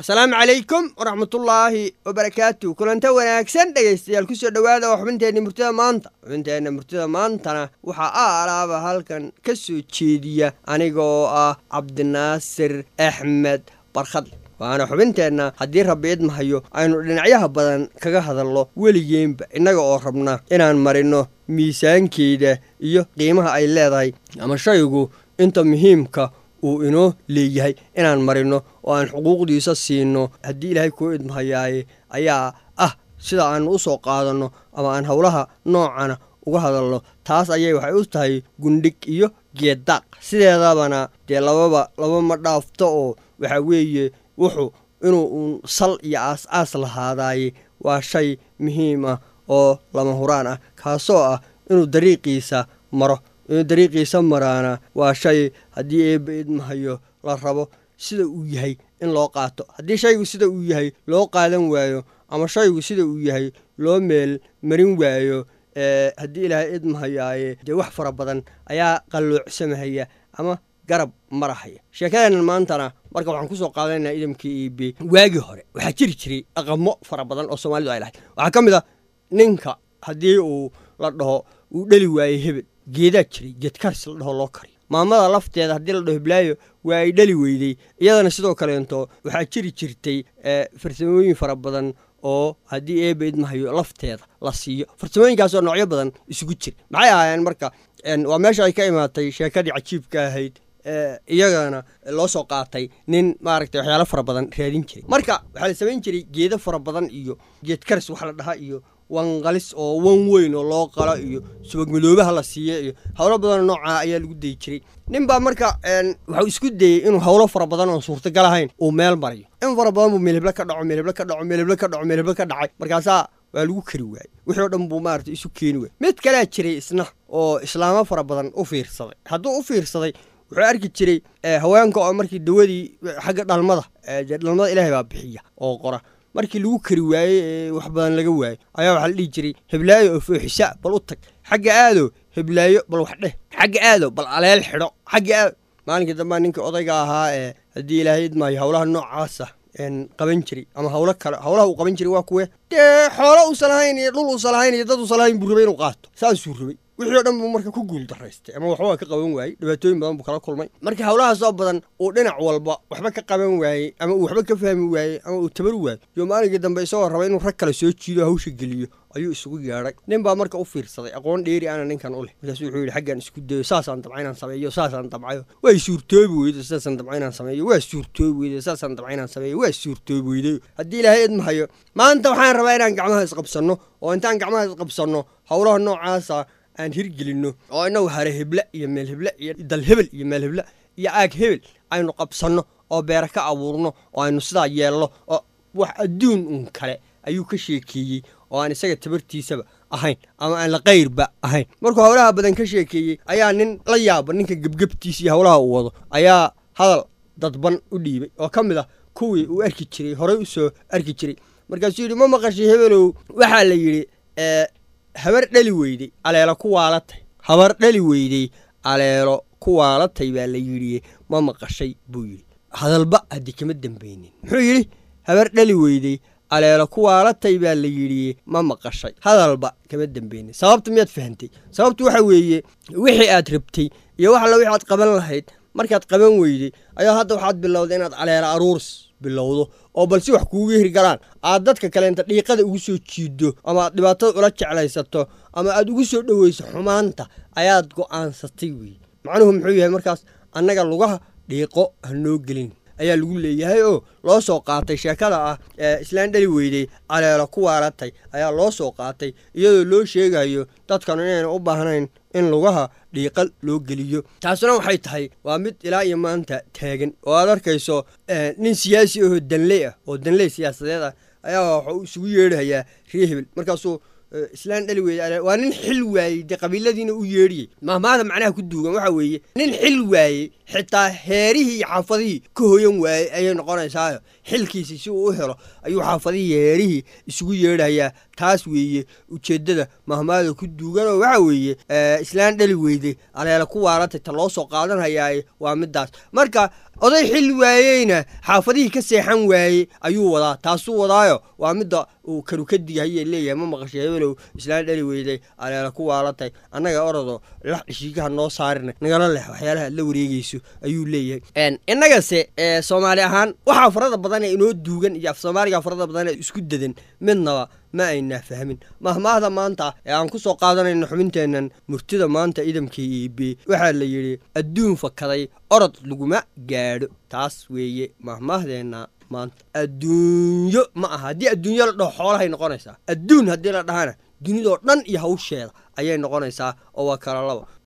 asalaamu calaykum waraxmatullaahi wabarakaatu kulanta wanaagsan dhegaystayaal kusoo dhowaada oo xubinteenna murtida maanta xubinteenna murtida maantana waxaa a alaaba halkan ka soo jeediya aniga oo ah cabdinaasir axmed barkhadle waana xubinteenna haddii rabbi idmahayo aynu dhinacyaha badan kaga hadalno weligeenba innaga oo rabna inaan marino miisaankeeda iyo qiimaha ay leedahay ama shaygu inta muhiimka uu inoo leeyahay inaan marino oo aan xuquuqdiisa siino haddii ilaahay kuu idmahayaaye ayaa ah sida aanu u soo qaadanno ama aan howlaha noocana uga hadalno taas ayay waxay u tahay gundhig iyo geeddaaq sideedabana dee lababa laba ma dhaafto oo waxaa weeye wuxuu inuu uun sal iyo aas-aas lahaadaaye waa shay muhiim ah oo lama huraan ah kaasoo ah inuu dariiqiisa maro inuu dariiqiisa maraana waa shay haddii eebba idmahayo la rabo sida uu yahay in loo qaato haddii shaygu sida uu yahay loo qaadan waayo ama shaygu sida uu yahay loo meel marin waayo haddii ilaahay idmahayaaye dee wax fara badan ayaa qalloocsamahaya ama garab marahaya sheekadeennan maantana marka waxaan kusoo qaadanaynaa idamkii iibe waagii hore waxaa jiri jiray dhaqamo fara badan oo soomaalidu ay lahayd waxaa ka mid a ninka haddii uu la dhaho uu dheli waayey hebel geedaa jiray geedkaris la dhaho loo kariyo maamada lafteeda haddii la dhaho hiblaayo waa ay dhali weydey iyadana sidoo kaleento waxaa jiri jirtay farsamooyin fara badan oo haddii eeba idmahayo lafteeda la siiyo farsamooyinkaasoo noocyo badan isugu jira maxay ahaayeen marka waa meesha ay ka imaatay sheekadii cajiibka ahayd iyagana loo soo qaatay nin maaragtay waxyaalo fara badan raadin jiray marka waxaa la samayn jiray geedo fara badan iyo geedkaris wax la dhaha iyo wanqalis oo wan weyn oo loo qalo iyo subagmadoobaha la siiya iyo howlo badanoo noocaa ayaa lagu dayi jiray nin baa marka waxuu isku dayey inuu howlo fara badan oon suurtagal ahayn uu meel mariyo in fara badan buu meelheblo ka dhaco meelheblo ka dhaco meelheblo ka dhaco meelheblo ka dhacay markaasaa waa lagu kari waayey wixii o dhan buu maarata isu keeni waayey mid kalea jiray isna oo islaamo fara badan u fiirsaday hadduu u fiirsaday wuxuu arki jiray haweenka oo markii dawadii xagga dhalmada dhalmada ilaahay baa bixiya oo qora markii lagu kari waayey ee wax badan laga waayo ayaa waxaa la dhihi jiray heblaayo oo fooxisa bal u tag xagga aado heblaayo bal wax dheh xagga aado bal aleel xidho xagga aado maalinkii dambaa ninkii odayga ahaa ee haddii ilaahay idmaayo howlaha noocaasa qaban jiray ama hawlo kale howlaha uu qaban jiray waa kuwe dee xoolo uusan lahayn iyo dhul uusan lahayn iyo dad uusan lahayn buu rabay inuu qaato saasuu rabay wixii o dhan buu marka ku guul daraystay ama waxba ka qaban waayey dhibaatooyin badan buu kala kulmay marka howlahaasoo badan uu dhinac walba waxba ka qaban waayey ama uu waxba ka fahmi waayey ama uu tabar waayo yo maalinkii dambe isagoo raba inuu rag kale soo jiido hawsha geliyo ayuu isugu yeedhay nin baa marka u fiirsaday aqoon dheeri ana ninkan u leh markaasuu wuxuu yidhi xaggan isku dayo saasaan dabca inaan sameeyo saasaan dabcayo waa suurtoobi weydo saasaan dabca inaan sameeyo waa suurtoobi weydo saasaan dabca inaan sameeyo waa suurtoobi weydo haddii ilaahay idmahayo maanta waxaan rabaa inaan gacmaha isqabsanno oo intaan gacmaha isqabsanno howlaha noocaasa aan hirgelinno oo inagu hare heble iyo meel heble iyo dal hebel iyo meel heble iyo aag hebel aynu qabsanno oo beera ka abuurno oo aynu sidaa yeelno oo wax adduun un kale ayuu ka sheekeeyey oo aan isaga tabartiisaba ahayn ama aan la qayrba ahayn markuu howlaha badan ka sheekeeyey ayaa nin la yaaba ninka gebgebtiisa iyo howlaha uu wado ayaa hadal dadban u dhiibay oo ka mid ah kuwii uu arki jiray horey u soo arki jiray markaasuu yidhi ma maqashay hebelow waxaa la yidhi habar dhali weydey aleelo ku waalatay habar dhali weydey aleelo ku waalatay baa la yidhi ma maqashay buu yidhi hadalba haddii kama dambeynin muxuu yidhi habar dhali weydey aleelo ku waalatay baa la yidhi ma maqashay hadalba kama dambeynin sababta miyaad fahantay sababtu waxa weeye wixii aad rabtay iyo wax alla wixi aad qaban lahayd markaad qaban weyday ayaa hadda waxaad bilowday inaad caleelo aruurs bilowdo oo bal si wax kuuga hirgalaan aad dadka kaleenta dhiiqada ugu soo jiiddo ama aad dhibaatada ula jeclaysato ama aad ugu soo dhoweyso xumaanta ayaad go'aansatay weye macnuhu muxuu yahay markaas annaga lugaha dhiiqo ha noo gelin ayaa lagu leeyahay oo loo soo qaatay sheekada ah ee islaan dhali weydey caleelo ku waalatay ayaa loo soo qaatay iyadoo loo sheegayo dadkanu inayna u baahnayn in lugaha dhiiqa loo geliyo taasuna waxay tahay waa mid ilaa iyo maanta taagan oo aad arkayso nin siyaasi ahoo danley ah oo danley siyaasadeed ah ayaa waxuu isugu yeedhayaa ree hebel markaasuu islaan dhali weeye waa nin xil waayey dee qabiiladiina u yeedhiyey mahmaada macnaha ku duugan waxa weeye nin xil waayey xitaa heerihii iyo xaafadihii ka hoyan waayey ayay noqonaysaayo xilkiisi si uu u helo ayuu xaafadihii heerihii isugu yeedhayaa taas weeye ujeeddada mahmaada ku duuganoo waxa weeye islaan dhali weyde aleela ku waalatay ta loo soo qaadanhayaa waa midaas marka oday xil waayeyna xaafadihii ka seexan waayey ayuu wadaa taasuu wadaayo waa midda uu karukadigahaye leeyahay ma maqashay hebelow islaan dhali weyday aleela ku waalatay annaga orodo lax dhishiikaha noo saarina nagala leh waxyaalaha aad la wareegeyso ayuu leeyahay innagase soomaali ahaan waxaa farada badan ee inoo duugan iyo af soomaaliga farada badan ee isku dadan midnaba ma aynaa fahmin mahmaahda maanta ee aan ku soo qaadanayno xubinteennan murtida maanta idamkii iibe waxaa la yidhi adduun fakaday orod laguma gaadho taas weeye mahmaahdeenna maanta adduunyo ma aha haddii adduunyo la dhaho xoolahay noqonaysaa adduun haddii la dhahana dunidoo dhan iyo hawsheeda ayay noqonaysaa oo waa kala laba